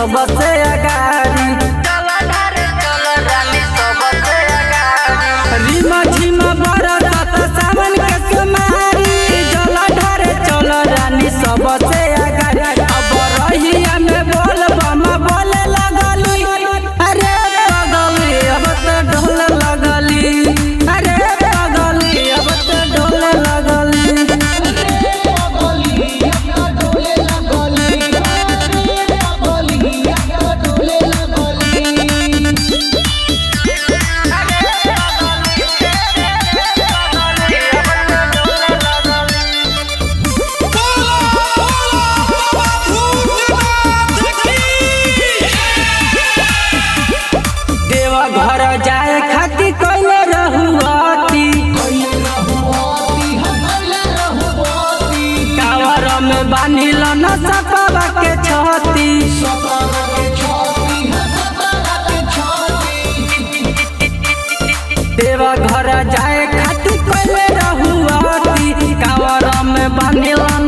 सबसे अगारी रीमा झीमा बरसात सावन के कुमारी जल ढारे चल रानी सबसे अगारी अब रहिया में बोल बम बोले लगली अरे पगली अब तो ढोल लगली अरे पगली अब तो ढोल लगली देवा घर जाए खाती कोइले रहुआती कावर में बांधिल न सकवा के छती देवा घर जाए खाती कोइले रहुआती कावर में बांधिल